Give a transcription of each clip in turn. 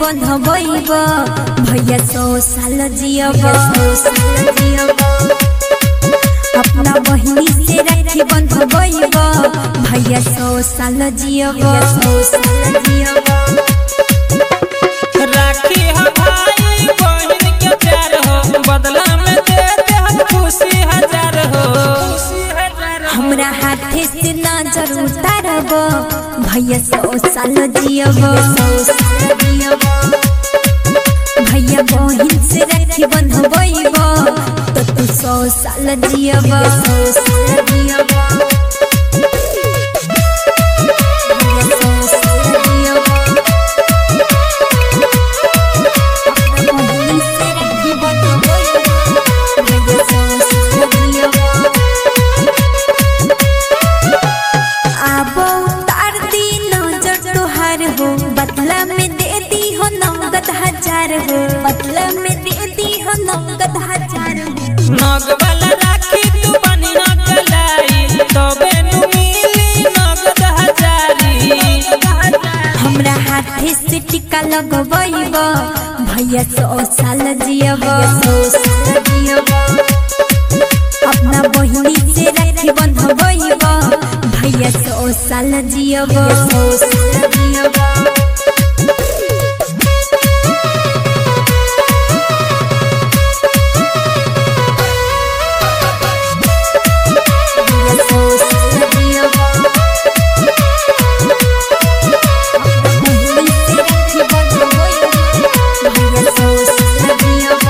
बंधबैब भैया सौ साल जियब सौ साल जियब अपना बहिनी से राखी बंधबैब भैया सौ साल जियब सौ साल जियब राखी ह भाई बहिन के प्यार हो बदला में दे दे हम खुशी हजार हो हमरा हाथे से नजर उतारब भैया सौ साल जियब सौ साल जियब भैया बहिन से राखी बंधबैब तो तू सौ साल जियब सौ साल जियब भैया सौ साल जियब अपना बहिन से राखी बंधबैब भैया सौ साल जियब आबो तार दी नजर तोहार हो बदला में दे दी हो नगद हजार हो बदला में दे दी हो नगद हजार हो नग वाला राखी तू बनी न कलाई तबे नु मिली नगद हजारी हमरा हाथे से टिका लगबैब भैया सौ साल जियब सौ साल जियब अपना बहिनी से राखी बंधबैब भैया सौ साल जियब सौ साल जियब भैया सौ साल जियब बहिनी से राखी बंधबैब भैया सौ साल जियब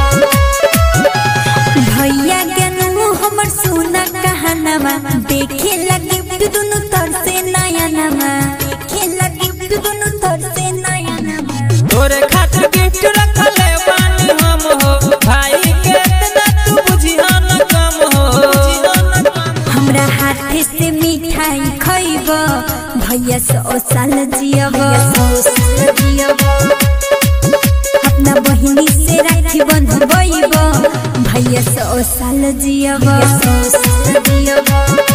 भैया गनु हमर सोना कहानवा देखे लगे दुनु तर से नया नमा देखे लगे दुनु तर से नया नमा तोरे खातिर गिफ्ट रखले बानी हम हो भाई के इतना तू बुझिया न कम हो हमरा हाथे से मिठाई खैब भैया सौ साल जियब सौ साल जियब अपना बहिनी से राखी बंधबैब भैया सौ साल जियब सौ साल जियब